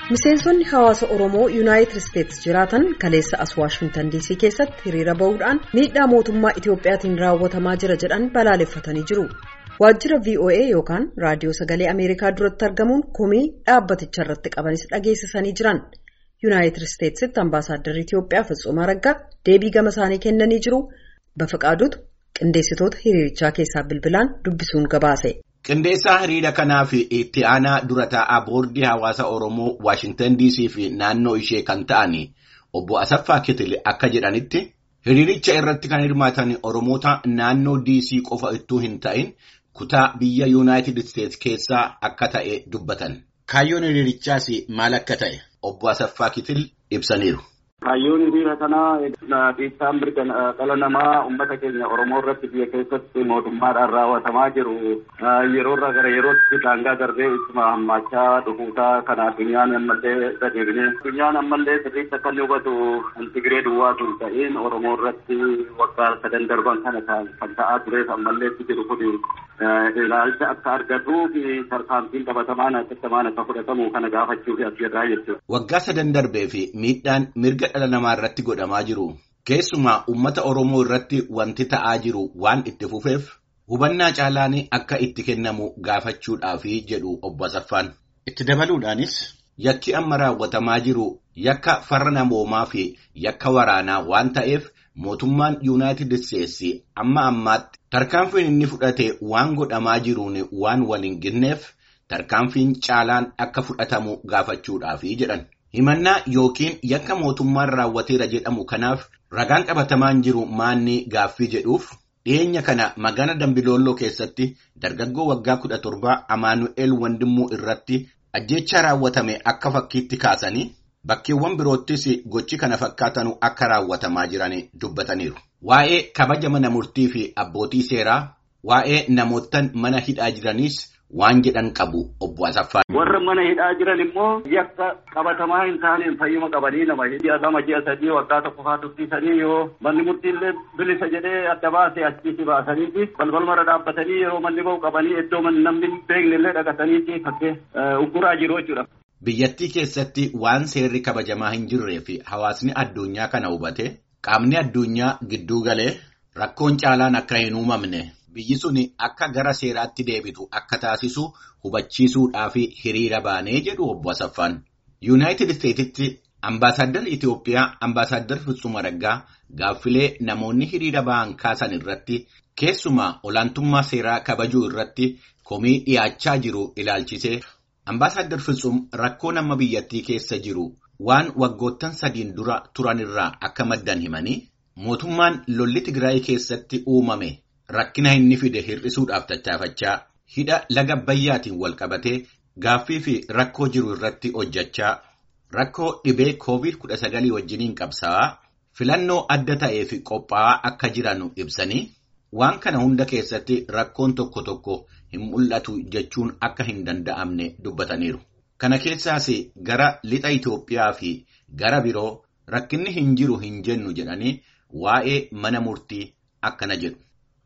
Miseensonni hawaasa Oromoo Yuunaayitid Isteetsi jiraatan kaleessa as Waashingtan DC keessatti hiriira bahuudhaan miidhaa mootummaa Itiyoophiyaatiin raawwatamaa jira jedhan balaaleffatanii jiru. Waajjira VOA yookaan raadiyoo sagalee Ameerikaa duratti argamuun komii dhaabbaticha irratti qabanis dhageessisanii jiran. Yuunaayitid Isteetsitti ambaasaaddarri Itiyoophiyaa Fitzuma Araggaa deebii gama isaanii kennanii jiru. Bafaqaaduutu qindeessitoota hiriirichaa keessaa bilbilaan dubbisuun gabaase. Qindeessaa hiriira kanaa fi itti aanaa dura taa'aa boordii hawaasa Oromoo Waashingtan DC fi naannoo ishee kan ta'an obbo Asaffaa Kitile akka jedhanitti hiriiricha irratti kan hirmaatan Oromoota naannoo DC qofa ittuu hin ta'in kutaa biyya Yuunaayitid Isteetsi keessaa akka ta'e dubbatan. Kaayyoon hiriirichaas maal akka ta'e obbo Asaffaa Kitil ibsaniiru. Kaayyoon hiriira kanaa dhiibbaan mirga dhala namaa uummata keenya Oromoo irratti biyya keessatti mootummaadhaan raawwatamaa jiru yeroorraa gara yerootti daangaa darbee ittuma hammaachaa dhufuutaa kan addunyaan ammallee gadeebine. Addunyaan ammallee sirriitti akka inni hubatu Tigiree duwwaatu hin ta'in Oromoo irratti waggaa sadan darban kana kan ta'aa tureef ammallee itti jiru kun ilaalcha akka argatuu fi tarkaanfiin qabatamaan hatattamaan akka fudhatamu kana gaafachuuf as jirraa jechuudha. Waggaa sadan darbee fi miidhaan mirga dhala namaa irratti godhamaa jiru keessumaa uummata Oromoo irratti wanti ta'aa jiru waan itti fufeef hubannaa caalaan akka itti kennamu gaafachuudhaafi jedhu obbo Asaffaan. Itti dabaluudhaanis yakki amma raawwatamaa jiru yakka farra namoomaa fi yakka waraanaa waan ta'eef mootummaan Yuunaayitid Isteetsi amma ammaatti tarkaanfiin inni fudhate waan godhamaa jiruun waan wal hin ginneef tarkaanfiin caalaan akka fudhatamu gaafachuudhaafi jedhan. Himannaa yookiin yakka mootummaan raawwateera jedhamu kanaaf ragaan qabatamaan jiru maanni gaaffii jedhuuf dhiyeenya kana magaalaa Dambilooloo keessatti dargaggoo waggaa kudha torbaa Amaanu'eel Wandimmuu irratti ajjeechaa raawwatame akka fakkiitti kaasanii bakkeewwan biroottis gochi kana fakkaatanu akka raawwatamaa jiran dubbataniiru. Waa'ee kabaja mana murtii fi abbootii seeraa waa'ee namootaan mana hidhaa jiraniis. Waan jedhan qabu obbo Asaffaan. Warra mana hidhaa jiran immoo yakka qabatamaa hin taaneen fayyuma qabanii nama ji'a lama ji'a sadii waggaa tokko fa'aa tursiisanii yoo manni murtiillee bilisa jedhee adda baasee achiisi baasaniiti balbal mara dhaabbatanii yeroo manni bahu qabanii iddoo namni beeknellee dhaqataniiti fakkee ugguraa jiru jechuudha. Biyyattii keessatti waan seerri kabajamaa hin jirree fi hawaasni addunyaa kana hubate qaamni addunyaa gidduu galee rakkoon caalaan akka hin uumamne. Biyyi sun akka gara seeraatti deebitu akka taasisu hubachiisuudhaaf hiriira baanee jedhu obbo Asaffaan. Yuunaayitid Isteetitti ambaasaaddarri Itiyoophiyaa ambaasaaddarri Fitzuma Araggaa gaaffilee namoonni hiriira ba'an kaasan irratti keessumaa olaantummaa seeraa kabajuu irratti komii dhiyaachaa jiru ilaalchisee ambaasaaddarri Fitzum rakkoo nama biyyattii keessa jiru waan waggoottan sadiin dura turanirraa akka maddan himanii mootummaan lolli Tigraay keessatti uumame. Rakkina inni fide hir'isuudhaaf tattaafachaa hidha laga Abbayyaatiin wal qabatee gaaffii fi rakkoo jiru irratti hojjechaa rakkoo dhibee COVID-19 wajjiniin qabsaa'aa filannoo adda ta'ee fi qophaa'aa akka jiran ibsanii waan kana hunda keessatti rakkoon tokko tokko hin mul'atu jechuun akka hin danda'amne dubbataniiru. Kana keessaas gara lixa Itoophiyaa fi gara biroo rakkinni hin jiru hin jennu jedhanii waa'ee mana murtii akkana jedhu.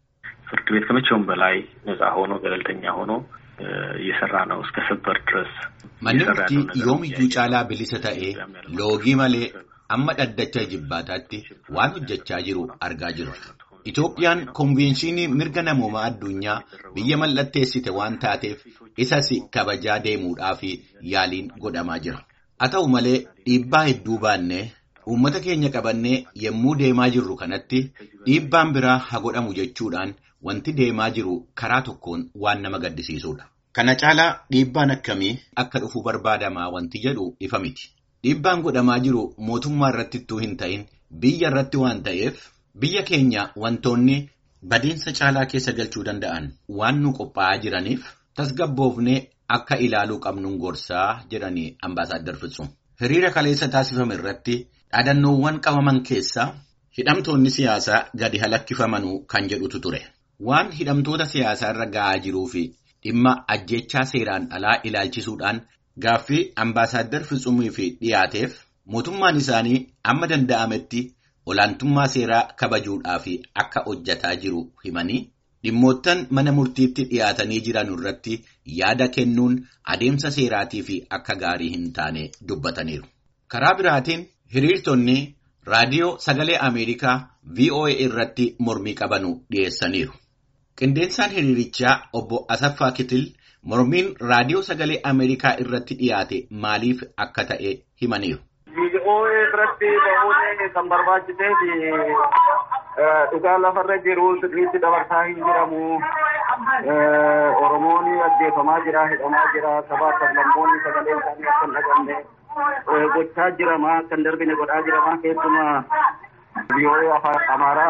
ፍርድ ቤት ከመቼውም በላይ ነጻ ሆኖ ገለልተኛ ሆኖ እየሰራ ነው እስከ ሰበር ድረስ Manni murtii yoomiyyuu caalaa bilisa ta'ee loogii malee amma dhaddacha jibbaataatti waan hojjechaa jiru argaa jiru. Itoophiyaan konvenshinii mirga namoomaa addunyaa biyya mallatteessite waan taateef isas kabajaa deemuudhaaf yaaliin godhamaa jira. Haa ta'u malee dhiibbaa hedduu baannee uummata keenya qabannee yommuu deemaa jirru kanatti dhiibbaan biraa haa godhamu jechuudhaan wanti deemaa jiru karaa tokkoon waan nama gaddisiisudha. Kana caalaa dhiibbaan akkamii akka dhufu barbaadamaa wanti jedhu ifa miti. Dhiibbaan godhamaa jiru mootummaa irratti ittuu hin ta'in biyya irratti waan ta'eef biyya keenya wantoonni badiinsa caalaa keessa galchuu danda'an waan nu qophaa'aa jiraniif tasgabboofnee akka ilaaluu qabnuun gorsaa jedhanii ambaasaadar Fitzum. Hiriira kaleessa taasifame irratti dhaadannoowwan qabaman keessaa hidhamtoonni siyaasaa gadi halakkifamanuu kan jedhutu ture. Waan hidhamtoota siyaasaa irra ga'aa jiruu fi dhimma ajjechaa seeraan alaa ilaalchisuudhaan gaaffii ambaasaadar Fitzumii fi dhiyaateef mootummaan isaanii amma danda'ametti olaantummaa seeraa kabajuudhaaf akka hojjetaa jiru himanii dhimmoottan mana murtiitti dhiyaatanii jiran irratti yaada kennuun adeemsa seeraatii fi akka gaarii hin taane dubbataniiru. Karaa biraatiin hiriirtonni raadiyoo sagalee Ameerikaa VOA irratti mormii qabanu dhiyeessaniiru. Qindeensaan hiriirichaa obbo Asaffaa Kitil mormiin raadiyoo sagalee Ameerikaa irratti dhiyaate maaliif akka ta'e himaniiru. VOA irratti ba'uun kan barbaachisee fi dhugaa lafarra jiru sirriitti dabarsaa hin jiramu. Oromoon ajjeefamaa jira, hidhamaa jira, sabaa sablammoonni sagalee isaanii akka hin dhagamne gochaa jirama, kan darbine godhaa jirama keessumaa VOA afaan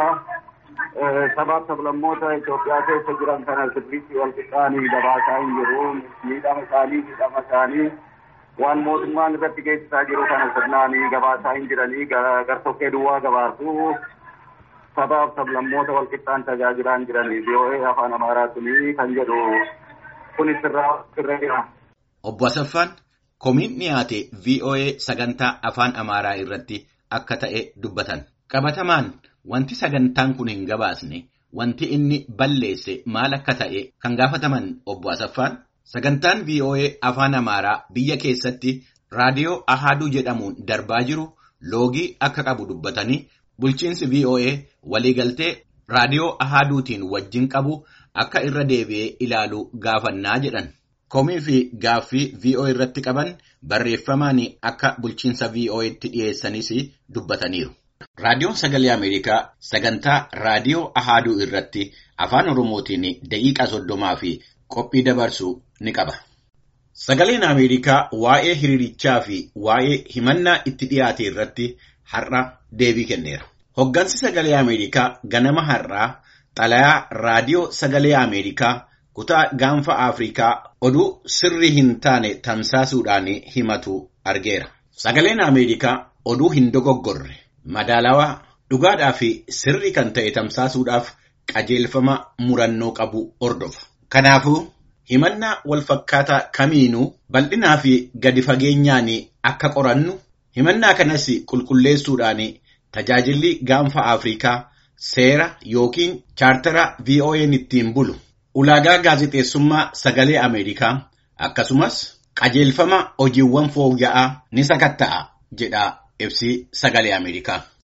Amaaraa sabaa sablammoota Itoophiyaa keessa jiran kana sirriitti wal qixxaanii dabaasaa hin jiru. Miidhama isaanii, miidhama isaanii waan mootummaan irratti geessisaa jiru kana sirnaanii gabaasaa hin jiranii gartokkee duwwaa gabaasu. sabaaf sablammoota wal qixxaan tajaajilaa hin jiranii VOA afaan amaaraa sunii kan jedhu kun sirraa sirra jira. Obbo Asaffaan komiin dhiyaate VOA sagantaa afaan amaaraa irratti akka ta'e dubbatan. Qabatamaan wanti sagantaan kun hin gabaasne wanti inni balleesse maal akka ta'e kan gaafataman obbo Asaffaan sagantaan VOA afaan amaaraa biyya keessatti raadiyoo Ahaduu jedhamuun darbaa jiru loogii akka qabu dubbatanii bulchiinsi VOA waliigaltee raadiyoo Ahaduutiin wajjin qabu akka irra deebi'ee ilaalu gaafannaa jedhan. Komii fi gaaffii VOA irratti qaban barreeffamaan akka bulchiinsa VOA'tti dhiyeessanis dubbataniiru. Raadiyoon Sagalee Ameerikaa sagantaa raadiyoo Ahaduu irratti afaan Oromootiin daqiiqaa soddomaa fi qophii dabarsu ni qaba. Sagaleen Ameerikaa waa'ee hiriirichaa fi waa'ee himannaa itti dhiyaate irratti har'a deebii kenneera. Hoggansi Sagalee Ameerikaa ganama har'aa xalayaa raadiyoo Sagalee Ameerikaa kutaa gaanfa Afrikaa oduu sirrii hin taane tamsaasuudhaan himatu argeera. Sagaleen Ameerikaa oduu hin dogoggorre madaalawaa dhugaadhaa fi sirrii kan ta'e tamsaasuudhaaf qajeelfama murannoo qabu hordofa. Kanaafuu himannaa walfakkaataa kamiinuu bal'inaa fi gadi fageenyaan akka qorannu himannaa kanas qulqulleessuudhaan tajaajilli gaanfa Afrikaa seera yookiin chaartara VOA'n ittiin bulu ulaagaa gaazexeessummaa sagalee Ameerikaa akkasumas qajeelfama hojiiwwan fooyya'aa ni sakatta'a jedha ibsi sagalee Ameerikaa.